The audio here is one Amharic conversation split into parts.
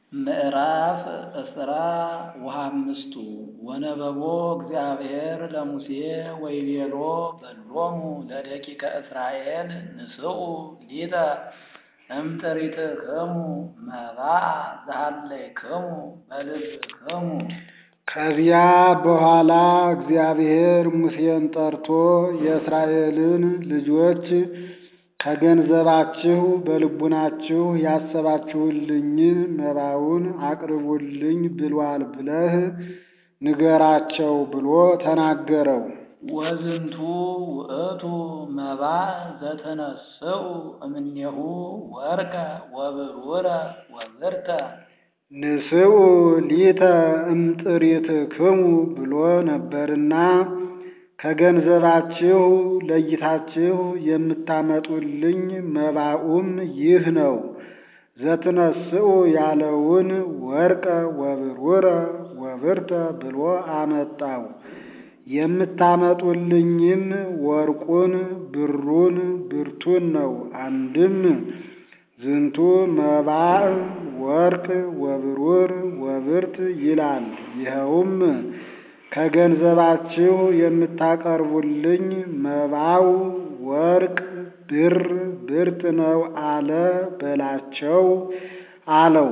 ምዕራፍ እስራ ወሃምስቱ ወነበቦ እግዚአብሔር ለሙሴ ወይቤሎ በሎሙ ለደቂቀ እስራኤል ንስኡ ሊተ እምጥሪትክሙ መባአ ዘሃለይክሙ በልብክሙ። ከዚያ በኋላ እግዚአብሔር ሙሴን ጠርቶ የእስራኤልን ልጆች ከገንዘባችሁ በልቡናችሁ ያሰባችሁልኝን መባውን አቅርቡልኝ ብሏል ብለህ ንገራቸው ብሎ ተናገረው። ወዝንቱ ውእቱ መባእ ዘተነስኡ እምኔሁ ወርቀ ወብሩረ ወብርተ ንስኡ ሊተ እምጥሪትክሙ ብሎ ነበርና ከገንዘባችሁ ለይታችሁ የምታመጡልኝ መባኡም ይህ ነው። ዘትነስኡ ያለውን ወርቀ ወብሩረ ወብርተ ብሎ አመጣው። የምታመጡልኝም ወርቁን፣ ብሩን፣ ብርቱን ነው። አንድም ዝንቱ መባእ ወርቅ ወብሩር ወብርት ይላል። ይኸውም ከገንዘባችሁ የምታቀርቡልኝ መባው ወርቅ፣ ብር፣ ብርት ነው አለ በላቸው አለው።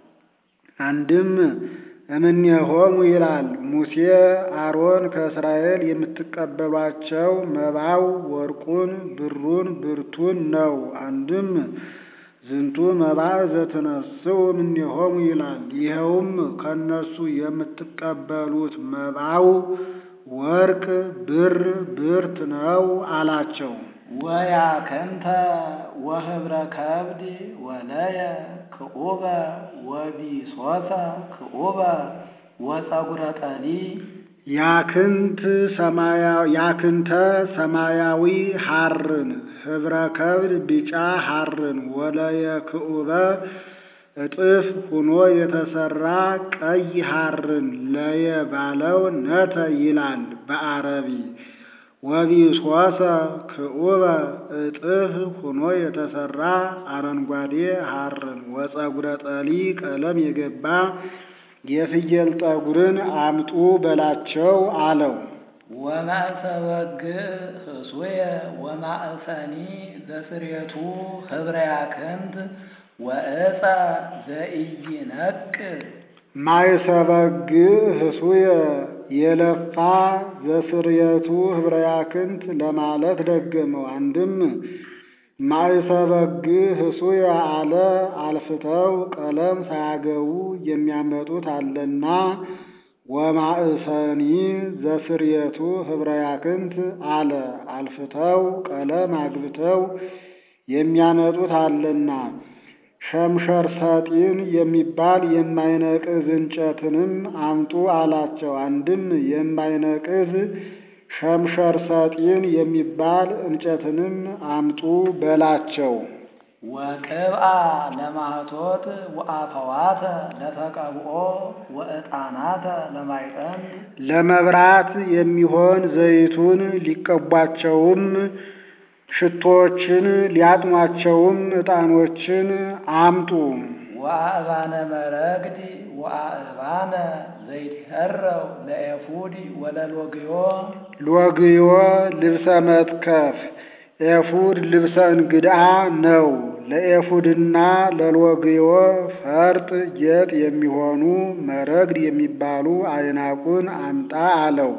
አንድም እምኔሆሙ ይላል። ሙሴ አሮን ከእስራኤል የምትቀበሏቸው መባው ወርቁን፣ ብሩን፣ ብርቱን ነው። አንድም ዝንቱ መባእ ዘትነስኡ እምኔሆሙ ይላል። ይኸውም ከእነሱ የምትቀበሉት መባው ወርቅ፣ ብር፣ ብርት ነው አላቸው። ወያከንተ ወህብረ ከብድ ወለየ ክዑበ ወቢሶሰ ክዑበ ወፀጉረ ጠሊ ያክንት ያክንተ ሰማያዊ ሐርን ህብረ ከብድ ቢጫ ሐርን ወለየ ክዑበ እጥፍ ሁኖ የተሰራ ቀይ ሐርን ለየ ባለው ነተ ይላል በአረቢ ወቢሶሰ ክዑበ እጥፍ ሁኖ የተሰራ አረንጓዴ ሐርን ወፀጉረ ጠሊ ቀለም የገባ የፍየል ጠጉርን አምጡ በላቸው አለው። ወማእሰ በግዕ ህሱየ ወማእሰኒ ዘስሬቱ ህብረ ያክንት ወዕፀ ዘኢይነቅዕ ማይሰበግ ህሱየ የለፋ ዘስርየቱ ህብረ ያክንት ለማለት ደገመው። አንድም ማይሰበግ ህሱየ አለ አልፍተው ቀለም ሳያገቡ የሚያመጡት አለና ወማእሰኒ ዘስርየቱ ህብረ ያክንት አለ አልፍተው ቀለም አግብተው የሚያመጡት አለና ሸምሸር ሰጢን የሚባል የማይነቅዝ እንጨትንም አምጡ አላቸው። አንድም የማይነቅዝ ሸምሸር ሰጢን የሚባል እንጨትንም አምጡ በላቸው። ወቅብአ ለማህቶት ወአፈዋተ ለተቀብኦ ወዕጣናተ ለማይጠን ለመብራት የሚሆን ዘይቱን ሊቀቧቸውም ሽቶዎችን ሊያጥኗቸውም ዕጣኖችን አምጡ። ወአእባነ መረግድ ወአእባነ ዘይትኸረው ለኤፉድ ወለሎግዮ ሎግዮ ልብሰ መትከፍ ኤፉድ ልብሰ እንግዳ ነው። ለኤፉድና ለሎግዮ ፈርጥ ጌጥ የሚሆኑ መረግድ የሚባሉ አይናቁን አምጣ አለው።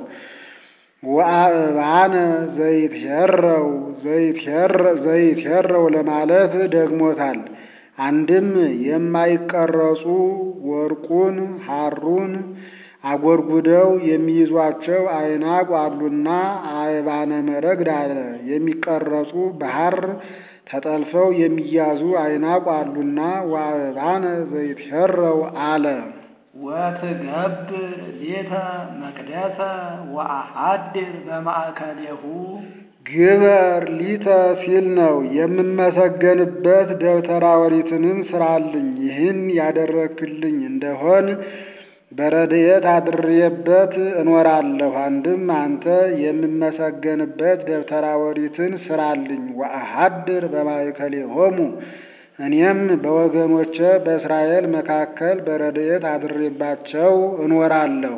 ወአእባነ ዘይትሄረው ዘይትሄረው ለማለት ደግሞታል። አንድም የማይቀረጹ ወርቁን ሐሩን አጎርጉደው የሚይዟቸው አይናቅ አሉና አእባነ መረግድ አለ። የሚቀረጹ በሐር ተጠልፈው የሚያዙ አይናቅ አሉና ወአእባነ ዘይትሄረው አለ። ወትገብር ሌተ መቅደሰ ወአሐድር በማእከሌሁ ግበር ሊተ ሲል ነው። የምመሰገንበት ደብተራ ኦሪትንም ስራልኝ። ይህን ያደረክልኝ እንደሆን በረድኤት አድሬበት እኖራለሁ። አንድም አንተ የምመሰገንበት ደብተራ ኦሪትን ስራልኝ። ወአሐድር በማእከሌሆሙ እኔም በወገኖቼ በእስራኤል መካከል በረድኤት አድሬባቸው እኖራለሁ።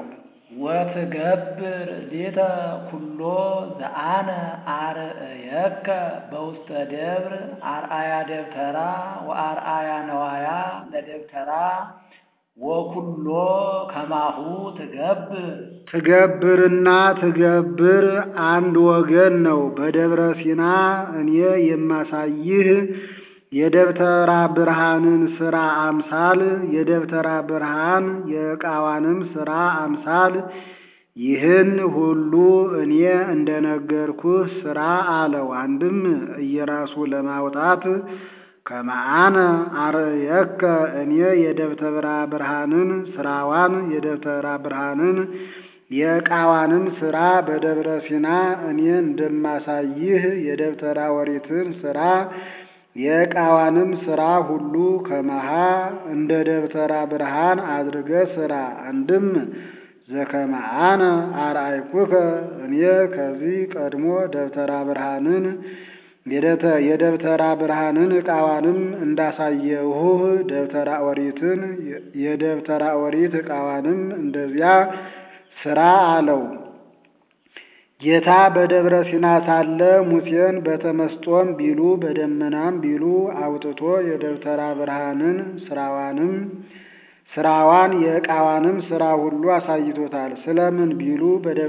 ወትገብር ሊተ ኩሎ ዘአነ አርእየከ በውስተ ደብር አርአያ ደብተራ ወአርአያ ነዋያ ለደብተራ ወኩሎ ከማሁ ትገብር ትገብርና ትገብር አንድ ወገን ነው። በደብረ ሲና እኔ የማሳይህ የደብተራ ብርሃንን ሥራ አምሳል የደብተራ ብርሃን የዕቃዋንም ሥራ አምሳል ይህን ሁሉ እኔ እንደነገርኩህ ሥራ አለው። አንድም እየራሱ ለማውጣት ከመአነ አርእየከ እኔ የደብተራ ብርሃንን ሥራዋን የደብተራ ብርሃንን የዕቃዋንም ሥራ በደብረ ሲና እኔ እንደማሳይህ የደብተራ ኦሪትን ሥራ የዕቃዋንም ሥራ ሁሉ ከመሃ እንደ ደብተራ ብርሃን አድርገ ሥራ። አንድም ዘከመአነ አርአይኩከ እኔ ከዚህ ቀድሞ ደብተራ ብርሃንን የደብተራ ብርሃንን ዕቃዋንም እንዳሳየሁህ ደብተራ ኦሪትን የደብተራ ኦሪት ዕቃዋንም እንደዚያ ሥራ አለው። ጌታ በደብረ ሲና ሳለ ሙሴን በተመስጦም ቢሉ በደመናም ቢሉ አውጥቶ የደብተራ ብርሃንን ስራዋንም ስራዋን የዕቃዋንም ስራ ሁሉ አሳይቶታል። ስለምን ቢሉ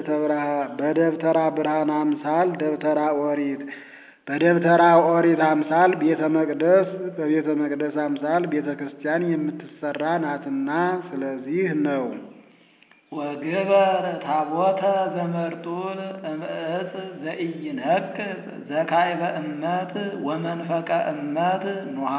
በደብተራ ብርሃን አምሳል ደብተራ ኦሪት በደብተራ ኦሪት አምሳል ቤተ መቅደስ በቤተ መቅደስ አምሳል ቤተ ክርስቲያን የምትሰራ ናትና ስለዚህ ነው። ወግበር ታቦተ ዘመርጡል እምዕፅ ዘኢይነቅጽ ዘካዕበ እመት ወመንፈቀ እመት ኑሃ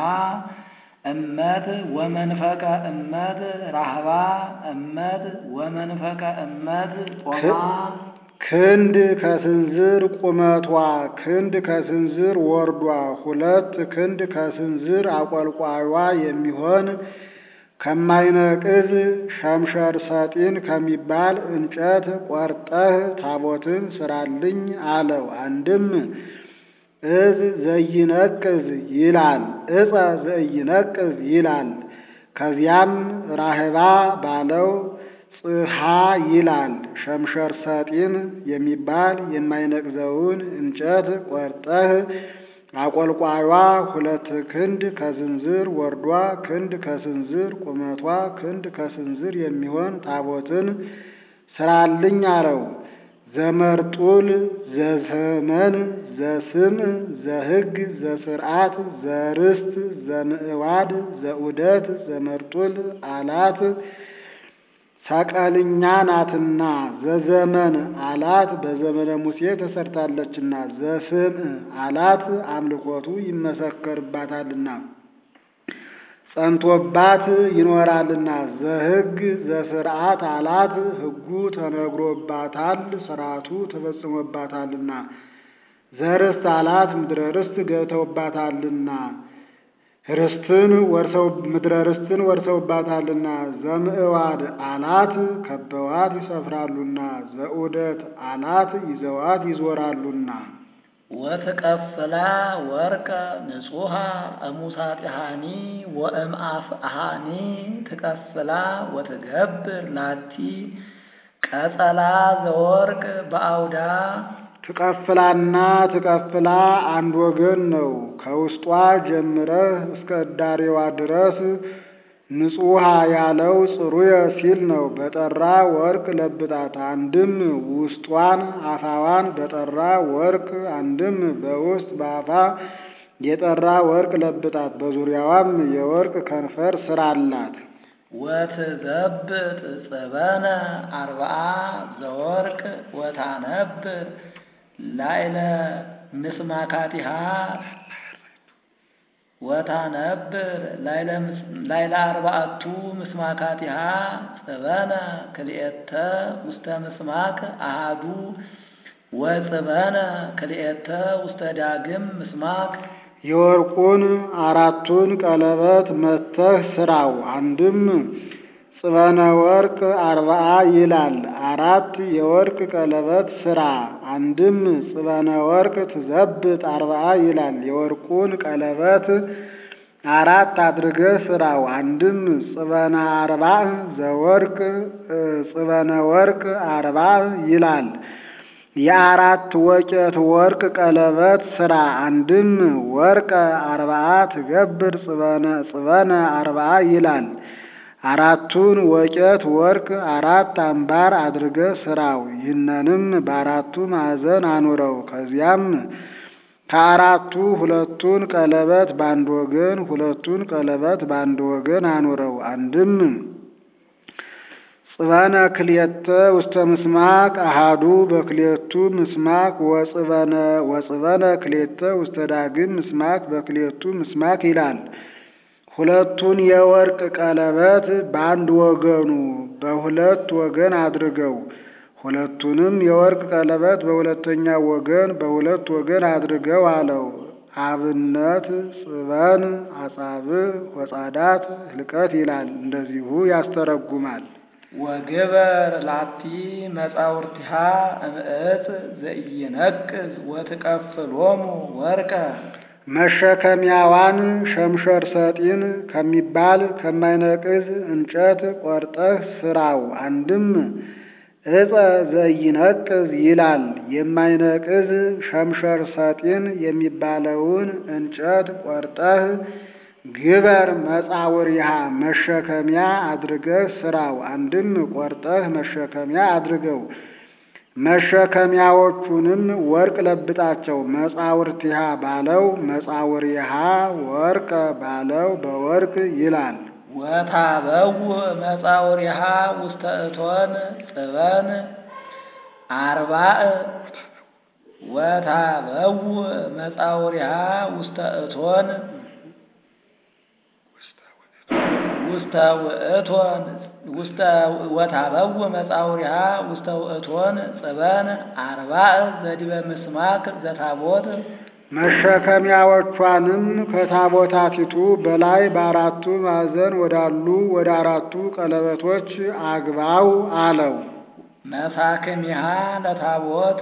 እመት ወመንፈቀ እመት ራህባ እመት ወመንፈቀ እመት ጦማ ክንድ ከስንዝር ቁመቷ ክንድ ከስንዝር ወርዷ ሁለት ክንድ ከስንዝር አቆልቋሏ የሚሆን ከማይነቅዝ ሸምሸር ሰጢን ከሚባል እንጨት ቆርጠህ ታቦትን ስራልኝ አለው። አንድም እዝ ዘይነቅዝ ይላል፣ እፀ ዘይነቅዝ ይላል። ከዚያም ራህባ ባለው ጽሃ ይላል። ሸምሸር ሰጢን የሚባል የማይነቅዘውን እንጨት ቆርጠህ አቆልቋሏ ሁለት ክንድ ከስንዝር ወርዷ ክንድ ከስንዝር ቁመቷ ክንድ ከስንዝር የሚሆን ታቦትን ስራልኝ አለው። ዘመርጡል ዘዘመን ዘስም ዘሕግ ዘስርዓት ዘርስት ዘምዕዋድ ዘዑደት ዘመርጡል አላት ሰቀልኛ ናትና ዘዘመን አላት በዘመነ ሙሴ ተሰርታለችና ዘስም አላት አምልኮቱ ይመሰከርባታልና ጸንቶባት ይኖራልና ዘሕግ ዘስርዓት አላት ሕጉ ተነግሮባታል ስርዓቱ ተፈጽሞባታልና ዘርስት አላት ምድረ ርስት ገብተውባታልና ርስትን ወርሰው ምድረ ርስትን ወርሰውባታልና ዘምዕዋድ አላት ከበዋት ይሰፍራሉና ዘዑደት አላት ይዘዋት ይዞራሉና ወትቀፍላ ወርቀ ንጹሃ እሙሳጢሃኒ ወእምአፍሃኒ ትቀፍላ ወትገብር ላቲ ቀጸላ ዘወርቅ በአውዳ ትቀፍላና ትቀፍላ አንድ ወገን ነው። ከውስጧ ጀምረህ እስከ እዳሬዋ ድረስ ንጹሃ ያለው ጽሩየ ሲል ነው። በጠራ ወርቅ ለብጣት። አንድም ውስጧን አፋዋን በጠራ ወርቅ፣ አንድም በውስጥ በአፋ የጠራ ወርቅ ለብጣት። በዙሪያዋም የወርቅ ከንፈር ስራላት። ወትዘብጥ ጽበነ አርብዓ ዘወርቅ ወታነብር ላይለ ምስማካቲሃ ወታነብር ላይለ አርባዕቱ ምስማካቲሃ ጽበነ ክልኤተ ውስተ ምስማክ አሃዱ ወጽበነ ክልኤተ ውስተ ዳግም ምስማክ የወርቁን አራቱን ቀለበት መተህ ስራው። አንድም ጽበነ ወርቅ አርባዓ ይላል። አራት የወርቅ ቀለበት ስራ። አንድም ጽበነ ወርቅ ትዘብጥ አርባዓ ይላል። የወርቁን ቀለበት አራት አድርገህ ስራው። አንድም ጽበነ አርባዕ ዘወርቅ ጽበነ ወርቅ አርባዕ ይላል። የአራት ወቄት ወርቅ ቀለበት ስራ። አንድም ወርቀ አርባዓ ትገብር ጽበነ ጽበነ አርባዓ ይላል። አራቱን ወቄት ወርቅ አራት አምባር አድርገህ ስራው። ይህንንም በአራቱ ማዕዘን አኑረው። ከዚያም ከአራቱ ሁለቱን ቀለበት በአንድ ወገን ሁለቱን ቀለበት በአንድ ወገን አኑረው። አንድም ጽበነ ክልኤተ ውስተ ምስማቅ አሃዱ በክልኤቱ ምስማቅ ወጽበነ ወጽበነ ክልኤተ ውስተ ዳግም ምስማቅ በክልኤቱ ምስማቅ ይላል። ሁለቱን የወርቅ ቀለበት በአንድ ወገኑ በሁለት ወገን አድርገው ሁለቱንም የወርቅ ቀለበት በሁለተኛ ወገን በሁለት ወገን አድርገው አለው። አብነት ጽበን አጻብዕ ወጻዳት ህልቀት ይላል። እንደዚሁ ያስተረጉማል። ወግበር ላቲ መጻውርቲሃ እምዕፅ ዘኢይነቅዝ ወትቀፍሎሙ ወርቀ መሸከሚያዋን ሸምሸር ሰጢን ከሚባል ከማይነቅዝ እንጨት ቆርጠህ ስራው። አንድም ዕፀ ዘኢይነቅዝ ይላል። የማይነቅዝ ሸምሸር ሰጢን የሚባለውን እንጨት ቆርጠህ ግበር መጻውሪሃ መሸከሚያ አድርገህ ስራው። አንድም ቆርጠህ መሸከሚያ አድርገው። መሸከሚያዎቹንም ወርቅ ለብጣቸው። መጻውርቲሃ ባለው መጻውሪሃ ወርቀ ባለው በወርቅ ይላል። ወታበው መጻውሪሃ ውስተ እቶን ጽበን አርባዕ ወታበው መጻውሪሃ ውስተ እቶን ውስተ ውእቶን ውስተ ወታበው መጻውሪሃ ውስተ ውእቶን ጽበን አርባዕ ዘዲበ ምስማክ ዘታቦት መሸከሚያዎቿንም ከታቦታቲቱ በላይ በአራቱ ማዕዘን ወዳሉ ወደ አራቱ ቀለበቶች አግባው አለው። መሳክሚሃ ለታቦት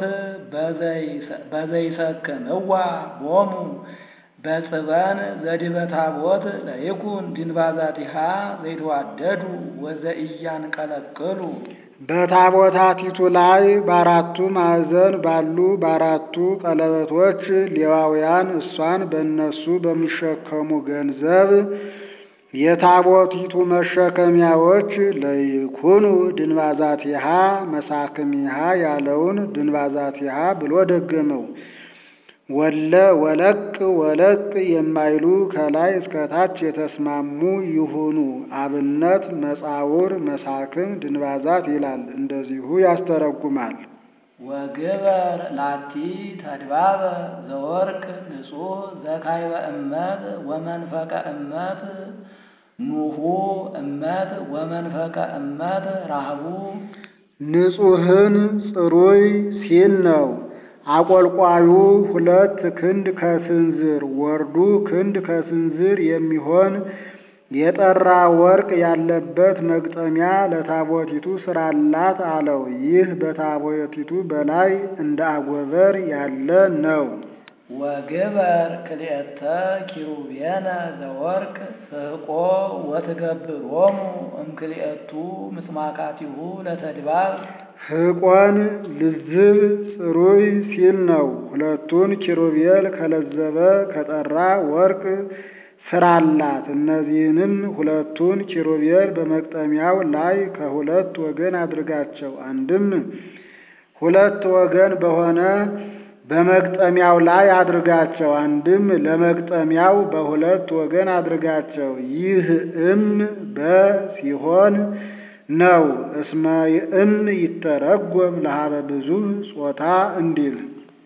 በዘይሰክምዋ ቦሙ በጽበን ዘዲበ ታቦት ለይኩን ድንባዛቲሃ ዘይተዋደዱ ወዘኢያንቀለቅሉ በታቦታቲቱ ላይ በአራቱ ማዕዘን ባሉ በአራቱ ቀለበቶች ሌዋውያን እሷን በእነሱ በሚሸከሙ ገንዘብ የታቦቲቱ መሸከሚያዎች ለይኩኑ ድንባዛቲሃ መሳክሚሃ ያለውን ድንባዛቲሃ ብሎ ደገመው። ወለ ወለቅ ወለቅ የማይሉ ከላይ እስከታች የተስማሙ ይሁኑ። አብነት መጻውር መሳክም ድንባዛት ይላል። እንደዚሁ ያስተረጉማል። ወግበር ላቲ ተድባበ ዘወርቅ ንጹሕ ዘካይበ እመት ወመንፈቀ እመት ኑሁ እመት ወመንፈቀ እመት ራህቡ ንጹሕን ጽሩይ ሲል ነው። አቆልቋዩ ሁለት ክንድ ከስንዝር ወርዱ ክንድ ከስንዝር የሚሆን የጠራ ወርቅ ያለበት መግጠሚያ ለታቦቲቱ ስራላት አለው። ይህ በታቦቲቱ በላይ እንደ አጎበር ያለ ነው። ወግበር ክልኤተ ኪሩቤነ ዘወርቅ ፍሕቆ ወትገብሮሙ እምክልኤቱ ምስማካቲሁ ለተድባብ ሕቆን ልዝብ ጽሩይ ሲል ነው። ሁለቱን ኪሩቤል ከለዘበ ከጠራ ወርቅ ስራላት። እነዚህንም ሁለቱን ኪሩቤል በመቅጠሚያው ላይ ከሁለት ወገን አድርጋቸው። አንድም ሁለት ወገን በሆነ በመግጠሚያው ላይ አድርጋቸው። አንድም ለመግጠሚያው በሁለት ወገን አድርጋቸው። ይህ እም በሲሆን ነው። እስመ እም ይተረጎም ለሀበ ብዙ ጾታ እንዲል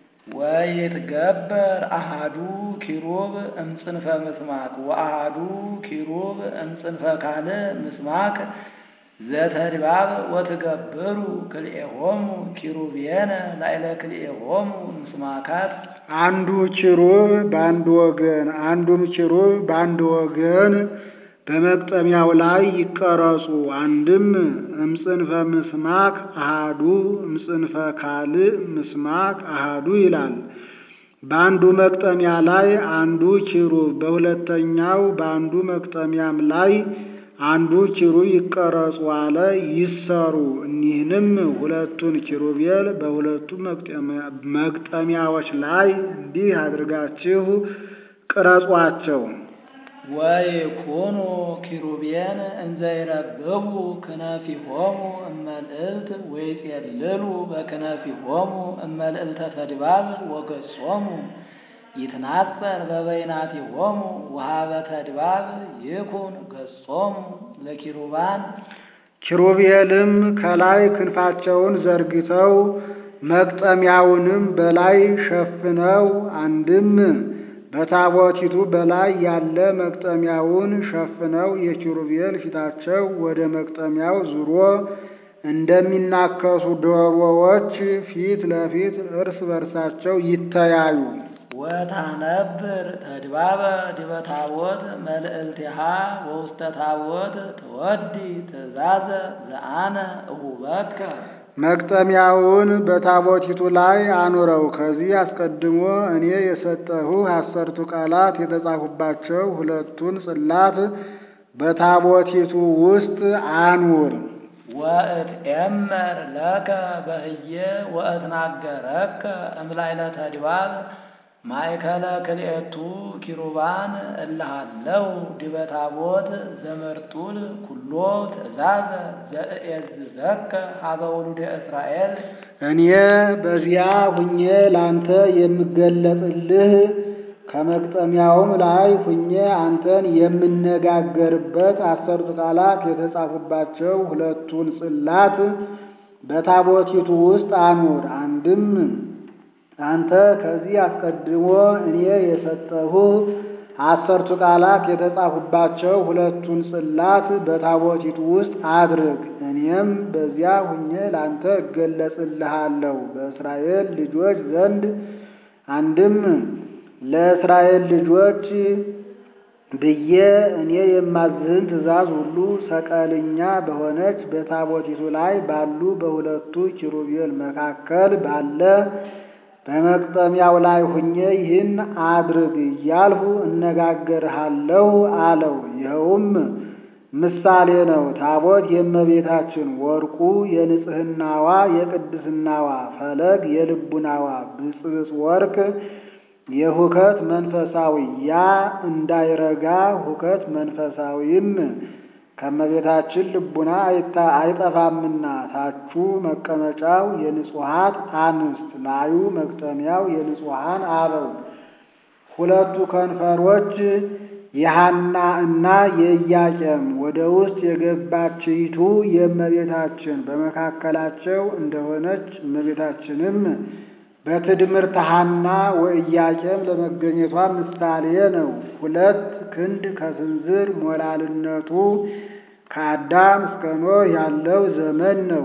ወይትገበር አሃዱ ኪሩብ እምጽንፈ ምስማክ ወአሃዱ ኪሩብ እምጽንፈ ካልእ ምስማክ ዘተድባብ ወትገብሩ ክልኤሆሙ ኪሩቤነ ላዕለ ክልኤሆሙ ምስማካት አንዱ ኪሩብ በአንድ ወገን አንዱም ኪሩብ በአንድ ወገን በመቅጠሚያው ላይ ይቀረጹ። አንድም እምጽንፈ ምስማክ አሃዱ እምጽንፈ ካልእ ምስማክ አሃዱ ይላል። በአንዱ መቅጠሚያ ላይ አንዱ ኪሩብ በሁለተኛው በአንዱ መቅጠሚያም ላይ አንዱ ኪሩብ ይቀረጹ አለ ይሰሩ። እኒህንም ሁለቱን ኪሩቤል በሁለቱ መቅጠሚያዎች ላይ እንዲህ አድርጋችሁ ቅረጿቸው። ወይኩኑ ኪሩቤን እንዘ ይረብቡ ክነፊሆሙ እመልዕልት ወይጼልሉ በክነፊሆሙ እመልዕልተ ተድባብ ወገጾሙ ይትናጸር በበይናቲሆሙ ወሀበ ተድባብ ይኩን ገጾሙ ለኪሩባን ኪሩቤልም ከላይ ክንፋቸውን ዘርግተው መቅጠሚያውንም በላይ ሸፍነው አንድም በታቦቲቱ በላይ ያለ መቅጠሚያውን ሸፍነው የኪሩቤል ፊታቸው ወደ መቅጠሚያው ዙሮ እንደሚናከሱ ዶሮዎች ፊት ለፊት እርስ በርሳቸው ይተያዩ። ወታነብር ተድባበ ዲበ ታቦት መልዕልቲሃ ወውስተ ታቦት ትወዲ ትእዛዘ ዘአነ እሁበከ መቅጠሚያውን በታቦቲቱ ላይ አኑረው። ከዚህ አስቀድሞ እኔ የሰጠሁ አሰርቱ ቃላት የተጻፉባቸው ሁለቱን ጽላት በታቦቲቱ ውስጥ አኑር። ወእትኤመር ለከ በህየ ወእትናገረከ እምላይለ ተድባብ ማእከለ ክልኤቱ ኪሩባን እልሃለው ዲበ ታቦት ዘመርጡል ኩሎ ትእዛዘ ዘእኤዝዘከ ሀበ ውሉደ እስራኤል እኔ በዚያ ሁኜ ላንተ የምገለጥልህ ከመቅጠሚያውም ላይ ሁኜ አንተን የምነጋገርበት አሰርቱ ቃላት የተጻፉባቸው ሁለቱን ጽላት በታቦቲቱ ውስጥ አኑር። አንድም አንተ ከዚህ አስቀድሞ እኔ የሰጠሁ አሰርቱ ቃላት የተጻፉባቸው ሁለቱን ጽላት በታቦቲቱ ውስጥ አድርግ። እኔም በዚያ ሁኜ ላንተ እገለጽልሃለሁ በእስራኤል ልጆች ዘንድ አንድም ለእስራኤል ልጆች ብዬ እኔ የማዝህን ትእዛዝ ሁሉ ሰቀልኛ በሆነች በታቦቲቱ ላይ ባሉ በሁለቱ ኪሩቤል መካከል ባለ በመቅጠሚያው ላይ ሁኜ ይህን አድርግ እያልሁ እነጋገርሃለሁ አለው። ይኸውም ምሳሌ ነው። ታቦት የእመቤታችን ወርቁ የንጽህናዋ የቅድስናዋ ፈለግ የልቡናዋ ብፅብፅ ወርቅ የሁከት መንፈሳዊ ያ እንዳይረጋ ሁከት መንፈሳዊም ከእመቤታችን ልቡና አይጠፋምና ታቹ መቀመጫው የንጹሐት አንስት ላዩ መቅጠሚያው የንጹሐን አበው ሁለቱ ከንፈሮች የሐና እና የኢያቄም ወደ ውስጥ የገባችይቱ የእመቤታችን በመካከላቸው እንደሆነች እመቤታችንም በትድምርት ሐና ወኢያቄም ለመገኘቷ ምሳሌ ነው። ሁለት ክንድ ከስንዝር ሞላልነቱ ከአዳም እስከ ኖህ ያለው ዘመን ነው።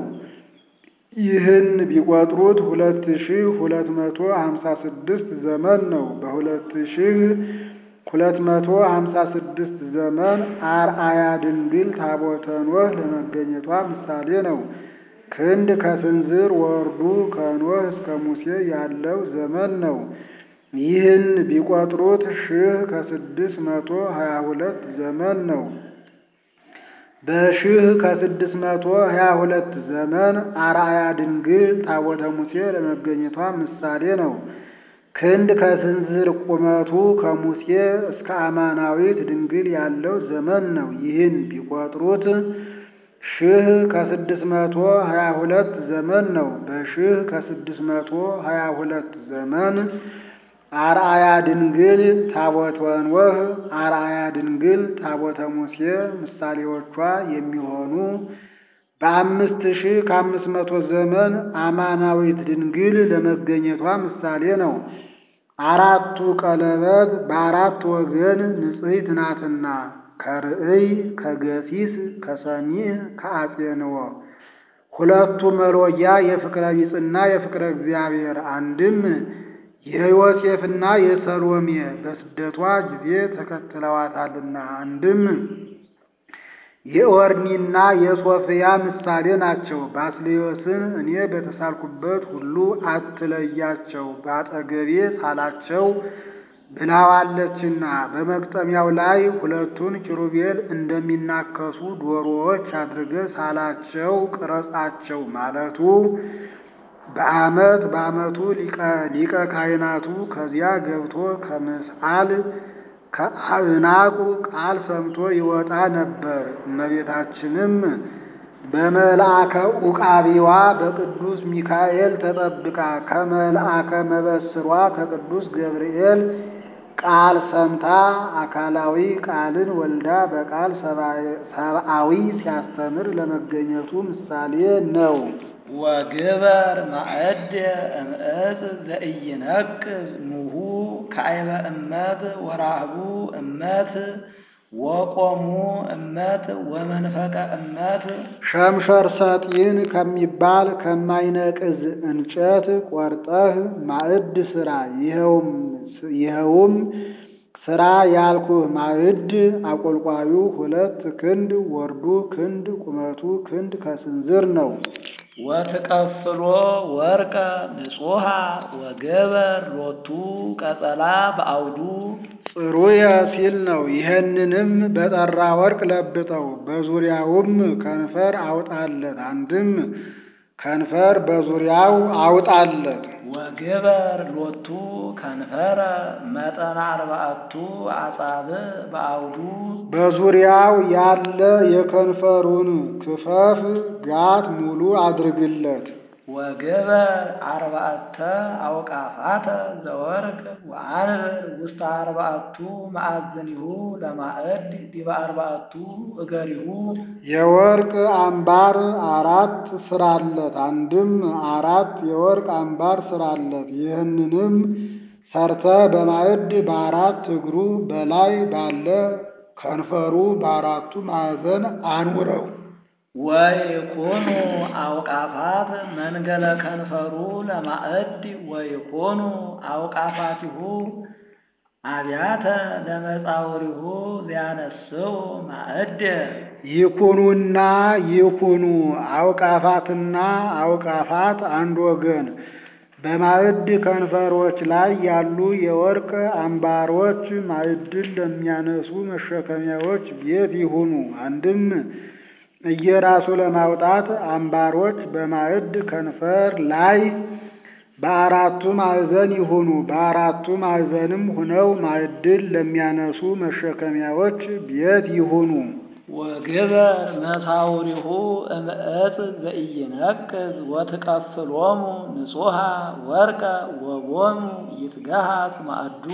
ይህን ቢቆጥሩት ሁለት ሺህ ሁለት መቶ ሀምሳ ስድስት ዘመን ነው። በሁለት ሺህ ሁለት መቶ ሀምሳ ስድስት ዘመን አርአያ ድንግል ታቦተ ኖህ ለመገኘቷ ምሳሌ ነው። ክንድ ከስንዝር ወርዱ ከኖህ እስከ ሙሴ ያለው ዘመን ነው። ይህን ቢቆጥሩት ሺህ ከስድስት መቶ ሀያ ሁለት ዘመን ነው። በሺህ ከስድስት መቶ ሀያ ሁለት ዘመን አርአያ ድንግል ታቦተ ሙሴ ለመገኘቷ ምሳሌ ነው። ክንድ ከስንዝር ቁመቱ ከሙሴ እስከ አማናዊት ድንግል ያለው ዘመን ነው። ይህን ቢቆጥሩት ሺህ ከስድስት መቶ ሀያ ሁለት ዘመን ነው። በሺህ ከስድስት መቶ ሀያ ሁለት ዘመን አርአያ ድንግል ታቦተ ኖህ፣ አርአያ ድንግል ታቦተ ሙሴ ምሳሌዎቿ የሚሆኑ በአምስት ሺህ ከአምስት መቶ ዘመን አማናዊት ድንግል ለመገኘቷ ምሳሌ ነው። አራቱ ቀለበት በአራት ወገን ንጽሕት ናትና ከርእይ ከገሲስ ከሰሚዕ ከአጼንዎ ሁለቱ መሎጊያ የፍቅረ ቢጽና የፍቅረ እግዚአብሔር አንድም የዮሴፍና የሰሎሜ በስደቷ ጊዜ ተከትለዋታልና አንድም የኦርኒና የሶፍያ ምሳሌ ናቸው። ባስልዮስን እኔ በተሳልኩበት ሁሉ አትለያቸው፣ በአጠገቤ ሳላቸው ብላዋለችና በመግጠሚያው ላይ ሁለቱን ኪሩቤል እንደሚናከሱ ዶሮዎች አድርገህ ሳላቸው፣ ቅረጻቸው ማለቱ በዓመት በዓመቱ ሊቀ ካህናቱ ከዚያ ገብቶ ከምስአል ከአዕናቁ ቃል ሰምቶ ይወጣ ነበር። እመቤታችንም በመልአከ ዑቃቢዋ በቅዱስ ሚካኤል ተጠብቃ ከመልአከ መበስሯ ከቅዱስ ገብርኤል ቃል ሰምታ አካላዊ ቃልን ወልዳ በቃል ሰብአዊ ሲያስተምር ለመገኘቱ ምሳሌ ነው። ወግበር ማዕድ እምዕፅ ዘኢይነቅዝ ኑሁ ከአይበ እመት ወራህቡ እመት ወቆሙ እመት ወመንፈቀ እመት ሸምሸር ሰጢን ከሚባል ከማይነቅዝ እንጨት ቆርጠህ ማዕድ ስራ። ይኸውም ስራ ያልኩህ ማዕድ አቆልቋዩ ሁለት ክንድ ወርዱ ክንድ ቁመቱ ክንድ ከስንዝር ነው። ወትቀፍሎ ወርቀ ንጹሃ ወገበር ሎቱ ቀጸላ በአውዱ ጽሩየ ሲል ነው። ይህንንም በጠራ ወርቅ ለብጠው በዙሪያውም ከንፈር አውጣለት። አንድም ከንፈር በዙሪያው አውጣለት። ወግበር ሎቱ ከንፈረ መጠነ አርባዕቱ አጻብዕ በአውዱ በዙሪያው ያለ የከንፈሩን ክፈፍ ጋት ሙሉ አድርግለት። ወግበር አርባዕተ አውቃፋተ ዘወርቅ ወአንብር ውስተ አርባዕቱ ማዕዘኒሁ ለማዕድ ዲበ አርባዕቱ እገሪሁ የወርቅ አምባር አራት ስራለት። አንድም አራት የወርቅ አምባር ስራለት። ይህንንም ሰርተ በማዕድ በአራት እግሩ በላይ ባለ ከንፈሩ በአራቱ ማዕዘን አኑረው። ወይኮኑ አውቃፋት መንገለ ከንፈሩ ለማዕድ ወይኮኑ አውቃፋቲሁ አብያተ ለመጻውሪሁ ዚያነስው ማዕድ ይኩኑና ይኩኑ አውቃፋትና አውቃፋት አንድ ወገን በማዕድ ከንፈሮች ላይ ያሉ የወርቅ አምባሮች ማዕድን ለሚያነሱ መሸከሚያዎች ቤት ይሁኑ። አንድም እየራሱ ለማውጣት አምባሮች በማዕድ ከንፈር ላይ በአራቱ ማዕዘን ይሁኑ። በአራቱ ማዕዘንም ሁነው ማዕድን ለሚያነሱ መሸከሚያዎች ቤት ይሁኑ። ወግበር መሳውሪሁ እምዕፅ ዘኢይነቅዝ ወትቀፍሎሙ ንጹሃ ወርቀ ወቦሙ ይትገሃስ ማዕዱ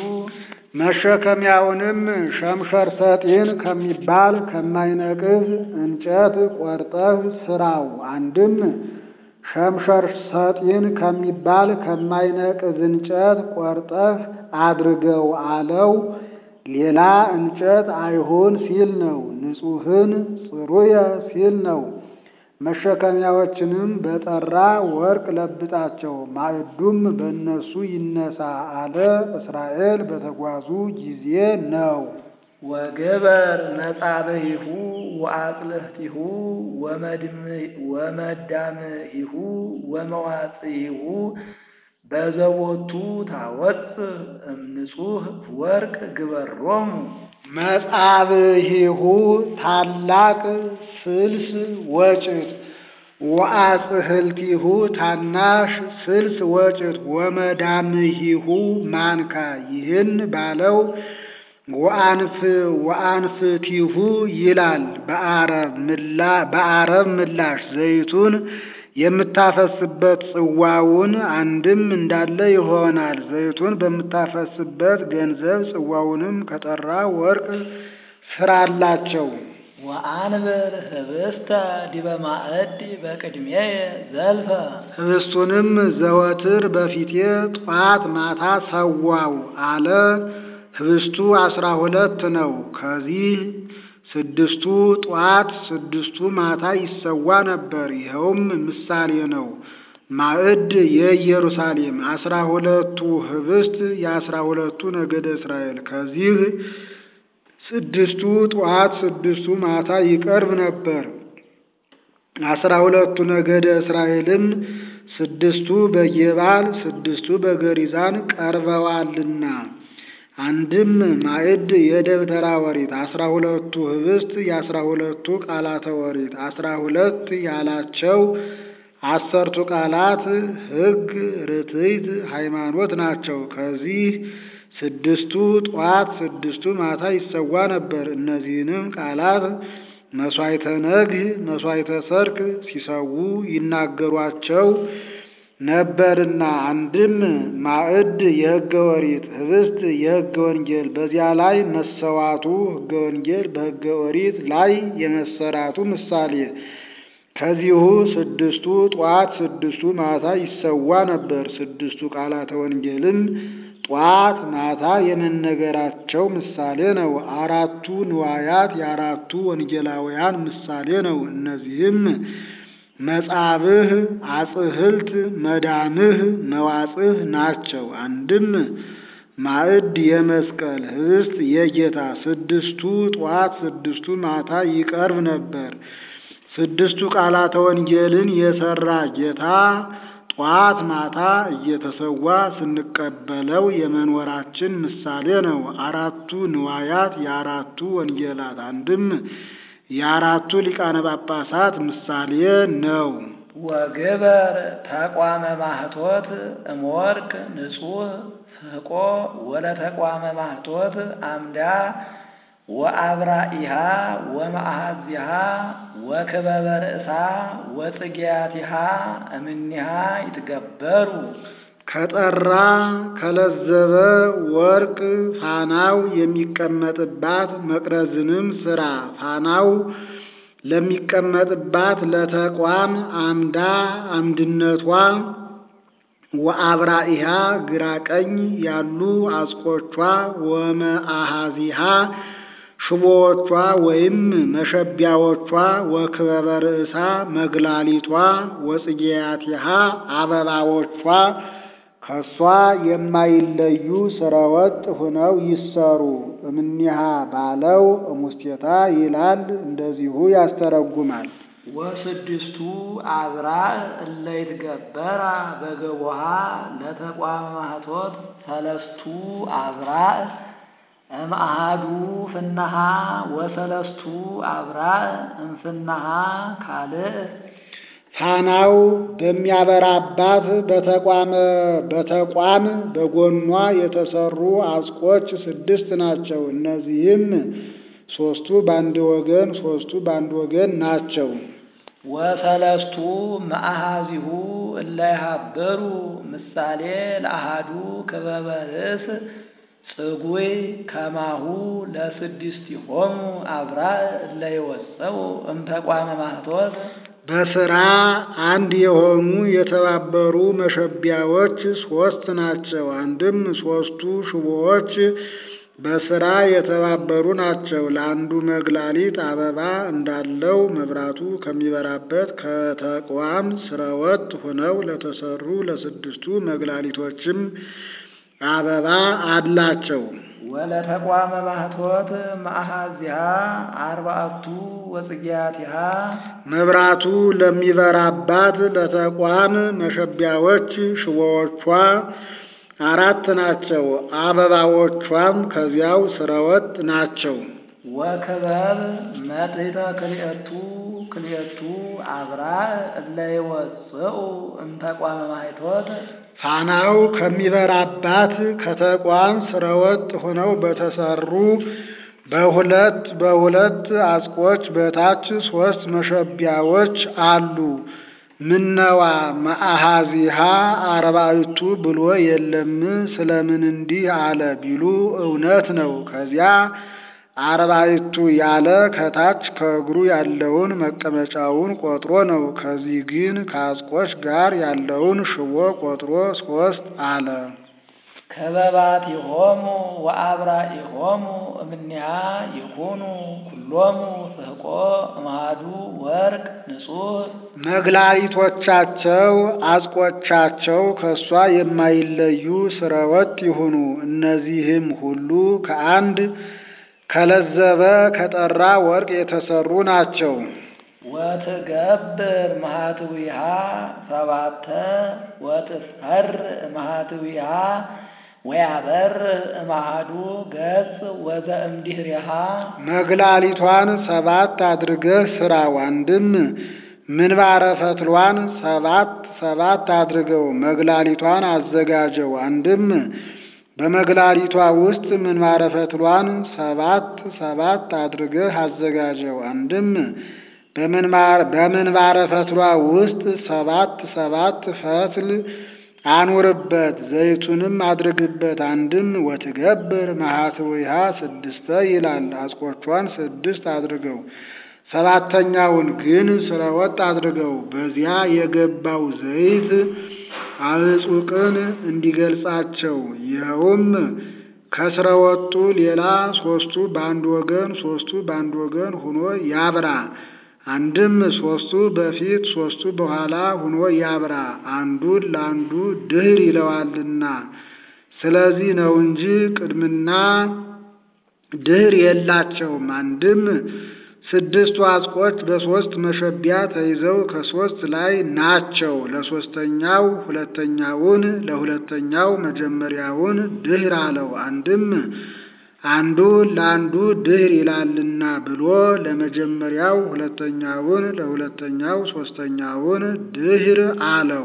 መሸከሚያውንም ሸምሸር ሰጢን ከሚባል ከማይነቅዝ እንጨት ቆርጠህ ስራው። አንድም ሸምሸር ሰጢን ከሚባል ከማይነቅዝ እንጨት ቆርጠህ አድርገው አለው። ሌላ እንጨት አይሁን ሲል ነው። ንጹሕን ጽሩየ ሲል ነው። መሸከሚያዎችንም በጠራ ወርቅ ለብጣቸው፣ ማዕዱም በእነሱ ይነሳ አለ። እስራኤል በተጓዙ ጊዜ ነው። ወገበር መጻብሂሁ ወአጽልህቲሁ ወመዳምሂሁ ወመዋጽሂሁ በዘቦቱ ታወፅ እምንጹህ ወርቅ ግበሮሙ መጻብሂሁ ታላቅ ስልስ ወጭት ወአጽህልቲሁ ታናሽ ስልስ ወጭት ወመዳምሂሁ ማንካ ይህን ባለው ወአንፍ ወአንፍቲሁ ይላል። በአረብ ምላሽ ዘይቱን የምታፈስበት ጽዋውን አንድም እንዳለ ይሆናል። ዘይቱን በምታፈስበት ገንዘብ ጽዋውንም ከጠራ ወርቅ ስራላቸው። ወአንብር ህብስተ ዲበ ማዕድ በቅድሜየ ዘልፈ ህብስቱንም ዘወትር በፊቴ ጧት ማታ ሰዋው አለ። ህብስቱ አስራ ሁለት ነው። ከዚህ ስድስቱ ጧት ስድስቱ ማታ ይሰዋ ነበር። ይኸውም ምሳሌ ነው። ማዕድ የኢየሩሳሌም አስራ ሁለቱ ህብስት የአስራ ሁለቱ ነገደ እስራኤል ከዚህ ስድስቱ ጠዋት ስድስቱ ማታ ይቀርብ ነበር። አስራ ሁለቱ ነገደ እስራኤልም ስድስቱ በጌባል ስድስቱ በገሪዛን ቀርበዋልና አንድም ማዕድ የደብተራ ወሪት አስራ ሁለቱ ህብስት የአስራ ሁለቱ ቃላተ ወሪት አስራ ሁለት ያላቸው አሰርቱ ቃላት ሕግ፣ ርትዕት፣ ሃይማኖት ናቸው። ከዚህ ስድስቱ ጠዋት ስድስቱ ማታ ይሰዋ ነበር። እነዚህንም ቃላት መሥዋዕተ ነግህ፣ መሥዋዕተ ሰርክ ሲሰዉ ይናገሯቸው ነበርና አንድም ማዕድ የሕገ ወሪት ህብስት የሕገ ወንጌል በዚያ ላይ መሰዋቱ ሕገ ወንጌል በሕገ ወሪት ላይ የመሰራቱ ምሳሌ ከዚሁ ስድስቱ ጠዋት ስድስቱ ማታ ይሰዋ ነበር። ስድስቱ ቃላተ ወንጌልም ጠዋት ማታ የመነገራቸው ምሳሌ ነው። አራቱ ንዋያት የአራቱ ወንጌላውያን ምሳሌ ነው። እነዚህም መጻብህ፣ አጽህልት፣ መዳምህ፣ መዋጽህ ናቸው። አንድም ማዕድ የመስቀል ህብስት የጌታ ስድስቱ ጠዋት ስድስቱ ማታ ይቀርብ ነበር። ስድስቱ ቃላተ ወንጌልን የሰራ ጌታ ጧት ማታ እየተሰዋ ስንቀበለው የመኖራችን ምሳሌ ነው። አራቱ ንዋያት የአራቱ ወንጌላት አንድም የአራቱ ሊቃነ ጳጳሳት ምሳሌ ነው። ወግበር ተቋመ ማህቶት እምወርቅ ንጹሕ ፍሕቆ ወለተቋመ ማህቶት አምዳ ወአብራኢሃ ወመአሃዚሃ ወክበበ ርእሳ ወጽጌያቲሃ እምኒሃ ይትገበሩ ከጠራ ከለዘበ ወርቅ ፋናው የሚቀመጥባት መቅረዝንም ስራ። ፋናው ለሚቀመጥባት ለተቋም አምዳ አምድነቷ ወአብራኢሃ ግራ ቀኝ ያሉ አጽቆቿ ወመአሃዚሃ ሽቦዎቿ ወይም መሸቢያዎቿ ወክበበ ርእሳ መግላሊቷ ወጽጌያቲሃ አበባዎቿ ከሷ የማይለዩ ስረወጥ ሁነው ይሰሩ። እምኒሃ ባለው እሙስቴታ ይላል፣ እንደዚሁ ያስተረጉማል። ወስድስቱ አብራዕ እለ ይትገበራ በገቦሃ ለተቋመ ማህቶት ሰለስቱ አብራዕ እምአሃዱ ፍናሃ ወሰለስቱ አብራዕ እምፍናሃ ካልእ ፋናው በሚያበራባት በተቋመ በተቋም በጎኗ የተሰሩ አጽቆች ስድስት ናቸው። እነዚህም ሶስቱ በአንድ ወገን ሶስቱ በአንድ ወገን ናቸው። ወሰለስቱ መአሃዚሁ እለ ይሃበሩ ምሳሌ ለአሃዱ ክበበ ርእስ ጽጉይ ከማሁ ለስድስቲሆሙ አብራዕ እለ ይወፀው እምተቋመ ማህቶት በስራ አንድ የሆኑ የተባበሩ መሸቢያዎች ሶስት ናቸው። አንድም ሶስቱ ሽቦዎች በስራ የተባበሩ ናቸው። ለአንዱ መግላሊት አበባ እንዳለው መብራቱ ከሚበራበት ከተቋም ስረወጥ ሆነው ለተሰሩ ለስድስቱ መግላሊቶችም አበባ አላቸው። ወለተቋመ ማህቶት መአሃዚሃ አርባዕቱ ወጽጌያቲሃ መብራቱ ለሚበራባት ለተቋም መሸቢያዎች ሽቦዎቿ አራት ናቸው። አበባዎቿም ከዚያው ስረወጥ ናቸው። ወክበብ መትሕተ ክልኤቱ ክልኤቱ አብራዕ እለ ይወፅኡ እምተቋመ ማህቶት ፋናው ከሚበራባት ከተቋም ስረወጥ ሆነው በተሰሩ በሁለት በሁለት አጽቆች በታች ሶስት መሸቢያዎች አሉ። ምነዋ መአሃዚሃ አርባዕቱ ብሎ የለም ስለምን እንዲህ አለ ቢሉ እውነት ነው። ከዚያ አርባዕቱ ያለ ከታች ከእግሩ ያለውን መቀመጫውን ቆጥሮ ነው። ከዚህ ግን ከአጽቆች ጋር ያለውን ሽቦ ቆጥሮ ሶስት አለ። ከበባቲሆሙ ወአብራኢሆሙ እምኒሃ ይኩኑ ኩሎሙ ፍሕቆ እምአሐዱ ወርቅ ንጹሕ መግላሊቶቻቸው አጽቆቻቸው ከእሷ የማይለዩ ስረወጥ ይሁኑ። እነዚህም ሁሉ ከአንድ ከለዘበ ከጠራ ወርቅ የተሰሩ ናቸው። ወትገብር መሃትዊሃ ሰባተ ወትፈር መሃትዊሃ ወያበር እማሃዱ ገጽ ወዘእምድኅሪሃ መግላሊቷን ሰባት አድርገህ ስራው። አንድም ምንባረ ፈትሏን ሰባት ሰባት አድርገው መግላሊቷን አዘጋጀው። አንድም በመግላሊቷ ውስጥ ምንባረ ፈትሏን ሰባት ሰባት አድርገህ አዘጋጀው። አንድም በምንባረ ፈትሏ ውስጥ ሰባት ሰባት ፈትል አኑርበት፣ ዘይቱንም አድርግበት። አንድም ወትገብር መሃትዊሃ ስድስተ ይላል። አጽቆቿን ስድስት አድርገው ሰባተኛውን ግን ስረወጥ አድርገው። በዚያ የገባው ዘይት አዕጹቅን እንዲገልጻቸው ይኸውም ከስረወጡ ሌላ ሶስቱ በአንድ ወገን ሶስቱ በአንድ ወገን ሁኖ ያብራ። አንድም ሶስቱ በፊት ሶስቱ በኋላ ሁኖ ያብራ። አንዱን ለአንዱ ድህር ይለዋልና ስለዚህ ነው እንጂ ቅድምና ድህር የላቸውም። አንድም ስድስቱ አጽቆች በሶስት መሸቢያ ተይዘው ከሶስት ላይ ናቸው። ለሶስተኛው ሁለተኛውን ለሁለተኛው መጀመሪያውን ድህር አለው። አንድም አንዱ ለአንዱ ድህር ይላልና ብሎ ለመጀመሪያው ሁለተኛውን ለሁለተኛው ሶስተኛውን ድህር አለው።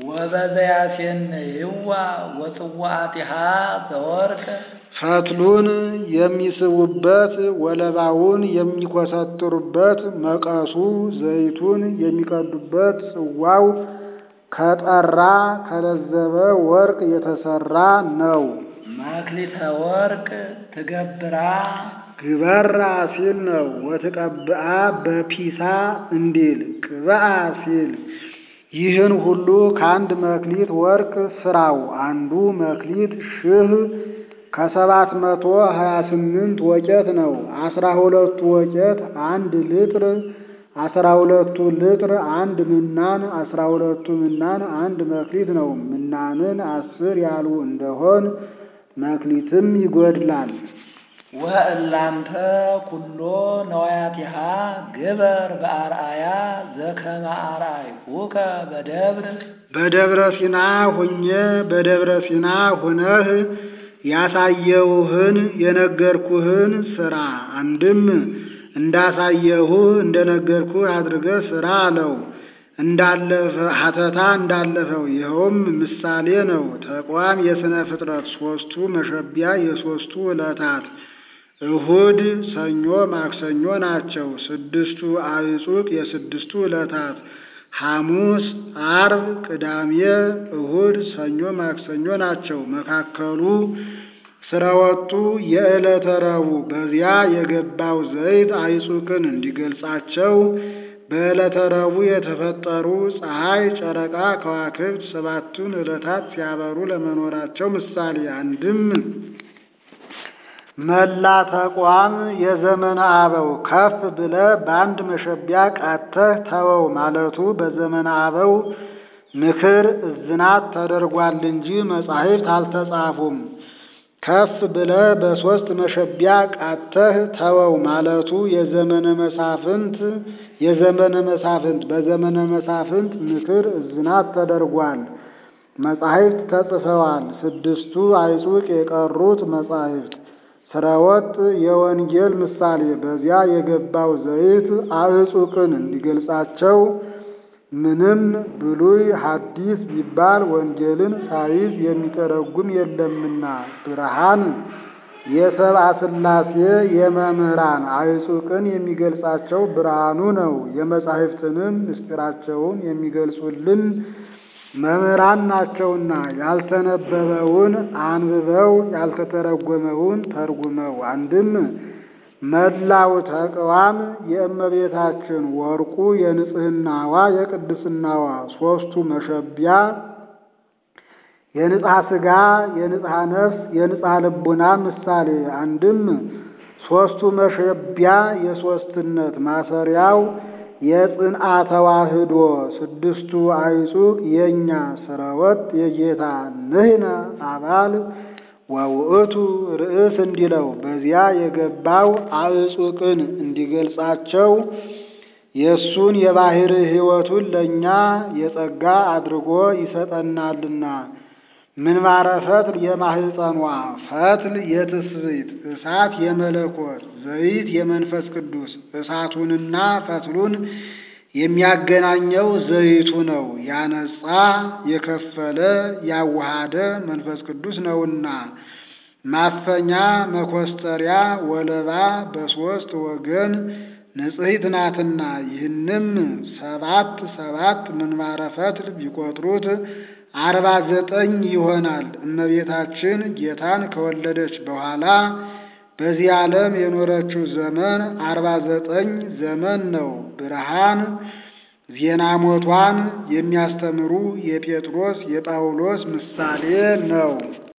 ወበዘያሴንይዋ ወጽዋዕቲሃ ዘወርቅ ፈትሉን የሚስቡበት ወለባውን የሚኮሰጥሩበት መቀሱ ዘይቱን የሚቀዱበት ጽዋው ከጠራ ከለዘበ ወርቅ የተሰራ ነው። መክሊተ ወርቅ ትገብራ ግበራ ሲል ነው። ወትቀብአ በፒሳ እንዲል ቅብአ ሲል ይህን ሁሉ ከአንድ መክሊት ወርቅ ስራው። አንዱ መክሊት ሺህ ከሰባት መቶ ሀያ ስምንት ወቄት ነው። አስራ ሁለቱ ወቄት አንድ ልጥር፣ አስራ ሁለቱ ልጥር አንድ ምናን፣ አስራ ሁለቱ ምናን አንድ መክሊት ነው። ምናንን አስር ያሉ እንደሆን መክሊትም ይጎድላል። ወእላንተ ኩሎ ነዋያቲሃ ግበር በአርአያ ዘከመ አርአይኩከ በደብር በደብረ ሲና ሁኜ በደብረ ሲና ሁነህ ያሳየውህን የነገርኩህን ስራ። አንድም እንዳሳየሁህ እንደነገርኩህ አድርገህ ስራ አለው። እንዳለፈ ሀተታ እንዳለፈው ይኸውም ምሳሌ ነው። ተቋም የሥነ ፍጥረት ሦስቱ መሸቢያ የሦስቱ ዕለታት እሁድ፣ ሰኞ፣ ማክሰኞ ናቸው። ስድስቱ አዕጹቅ የስድስቱ ዕለታት ሐሙስ፣ አርብ፣ ቅዳሜ፣ እሁድ፣ ሰኞ፣ ማክሰኞ ናቸው። መካከሉ ስረወጡ የዕለተ ረቡዕ በዚያ የገባው ዘይት አዕጹቅን እንዲገልጻቸው በዕለተ ረቡዕ የተፈጠሩ ፀሐይ፣ ጨረቃ፣ ከዋክብት ሰባቱን ዕለታት ሲያበሩ ለመኖራቸው ምሳሌ አንድም መላ ተቋም የዘመነ አበው ከፍ ብለ በአንድ መሸቢያ ቃተህ ተወው ማለቱ በዘመነ አበው ምክር እዝናት ተደርጓል እንጂ መጻሕፍት አልተጻፉም። ከፍ ብለ በሦስት መሸቢያ ቃተህ ተወው ማለቱ የዘመነ መሳፍንት የዘመነ መሳፍንት በዘመነ መሳፍንት ምክር እዝናት ተደርጓል። መጻሕፍት ተጽፈዋል። ስድስቱ አዕጹቅ የቀሩት መጻሕፍት ስረወጥ የወንጌል ምሳሌ በዚያ የገባው ዘይት አዕጹቅን እንዲገልጻቸው ምንም ብሉይ ሐዲስ ቢባል ወንጌልን ሳይዝ የሚተረጉም የለምና ብርሃን የሰብአ ሥላሴ የመምህራን አዕጹቅን የሚገልጻቸው ብርሃኑ ነው። የመጻሕፍትንም ምስጢራቸውን የሚገልጹልን መምህራን ናቸውና ያልተነበበውን አንብበው ያልተተረጎመውን ተርጉመው አንድም መላው ተቅዋም የእመቤታችን ወርቁ የንጽህናዋ የቅድስናዋ ሦስቱ መሸቢያ የንጽሐ ሥጋ የንጽሐ ነፍስ የንጽሐ ልቡና ምሳሌ አንድም ሦስቱ መሸቢያ የሦስትነት ማሰሪያው የጽንአ ተዋህዶ ስድስቱ አዕጹቅ የእኛ ስረወጥ የጌታ ንሕነ አባል ወውእቱ ርእስ እንዲለው በዚያ የገባው አዕጹቅን እንዲገልጻቸው የእሱን የባሕር ሕይወቱን ለእኛ የጸጋ አድርጎ ይሰጠናልና። ምንባረ ፈትል የማህፀኗ ፈትል የትስብእት እሳት የመለኮት ዘይት የመንፈስ ቅዱስ እሳቱንና ፈትሉን የሚያገናኘው ዘይቱ ነው። ያነጻ የከፈለ ያዋሃደ መንፈስ ቅዱስ ነውና። ማፈኛ መኮስተሪያ ወለባ በሦስት ወገን ንጽሕት ናትና። ይህንም ሰባት ሰባት ምንባረ ፈትል ቢቆጥሩት አርባ ዘጠኝ ይሆናል። እመቤታችን ጌታን ከወለደች በኋላ በዚህ ዓለም የኖረችው ዘመን አርባ ዘጠኝ ዘመን ነው። ብርሃን ዜና ሞቷን የሚያስተምሩ የጴጥሮስ የጳውሎስ ምሳሌ ነው።